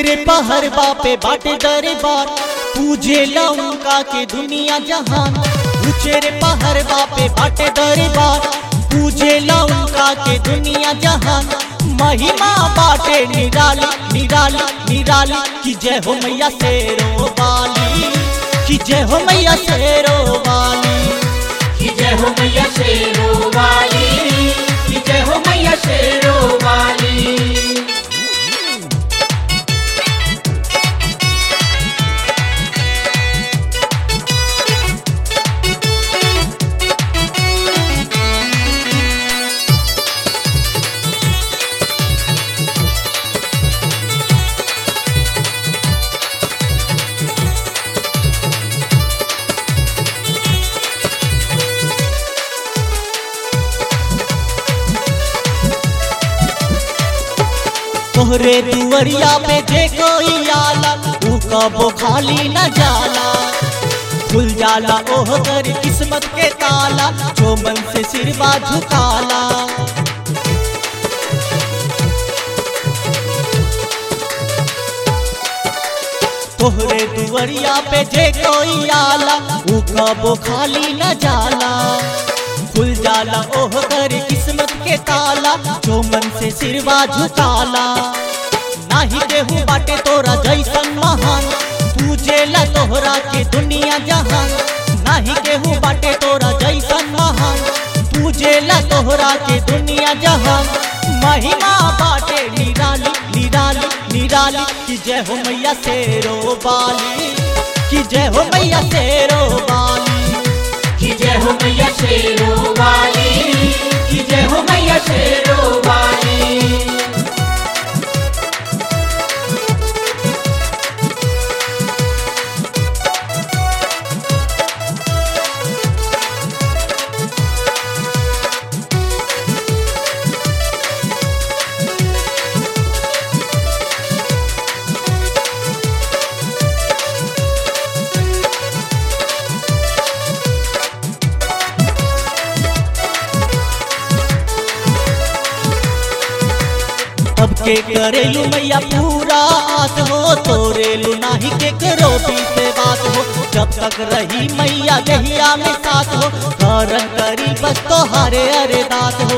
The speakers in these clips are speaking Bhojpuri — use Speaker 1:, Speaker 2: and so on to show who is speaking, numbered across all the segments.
Speaker 1: उचेरे पहर बापे बाटे दरबार पूजे लौका के दुनिया जहान उचेरे पहर बापे बाटे दरबार पूजे लौका के दुनिया जहान महिमा बाटे निराली निराली निराली की जय हो मैया शेरो वाली की जय हो मैया शेरो वाली
Speaker 2: कि जय हो मैया शेरो वाली कि जय हो मैया शेरो वाली
Speaker 1: तोहरे दुवरिया पे जे कोई आला ऊ कबो खाली न जाला खुल जाला ओह कर किस्मत के ताला जो मन से सिरवा झुकाला तोहरे दुवरिया पे जे कोई आला ऊ कबो खाली न जाला खुल जाला ओह कर किस्मत के ताला जो मन से सिरवा झुकाला नाही केहू बाटे तोरा जैसन महान पूजेला तोहरा के दुनिया जहान नाही केहू बाटे तोरा जैसन महान पूजेला तोहरा के दुनिया जहान महिमा बाटे निराली निराली निराली की जय हो मैया शेरो वाली की जय हो मैया शेरो वाली
Speaker 2: कि जय हो मैया शेरो वाली कि जय हो मैया शेरो वाली
Speaker 1: सबके करेलू मैया पूरा आस हो तोरेलू नाही के करो भी से बात हो जब तक रही मैया दहिया में साथ हो करन करी बस तो हरे हरे दात हो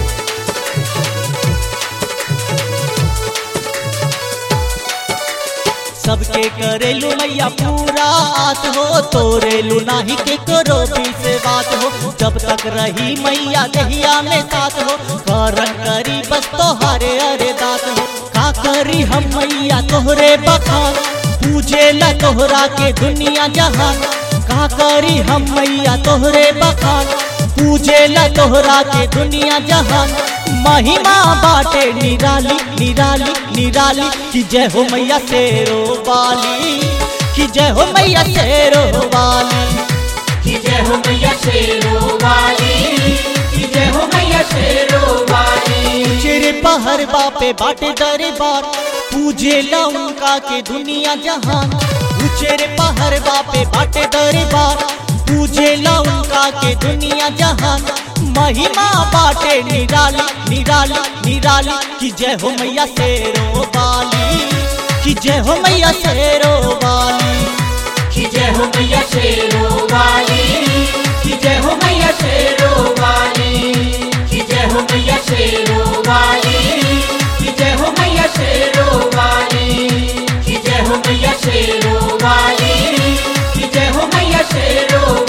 Speaker 1: सबके करेलू मैया पूरा आस हो तोरेलू नाही के करो भी से बात हो जब तक रही मैया दहिया में साथ हो करन करी बस तो हरे हरे दात हो का करी हम मैया तोहरे बखान पूजे ला तोहरा के दुनिया जहान का करी हम मैया तोहरे बखान पूजे ला तोहरा के दुनिया जहान महिमा बाटे निराली निराली निराली की जय हो मैया शेरो वाली की जय हो मैया शेरो वाली
Speaker 2: कि जय हो मैया शेरो वाली कि जय हो मैया शेरो वाली
Speaker 1: चिर पहर बापे बाटे दरबार पूजे लौका के दुनिया जहान उचेर पहर बापे बाटे दरबार पूजे लौका के दुनिया जहान महिमा बाटे निराली निराली निराली की जय हो मैया शेरो वाली की जय हो मैया शेरो वाली
Speaker 2: कि जय हो मैया शेरो वाली कि जय हो मैया शेरो वाली कि जय हो मैया शेरो वाली कि जय हो मैया शेरो वाली कि जय हो मैया शेरो वाली कि जय हो मैया शेरो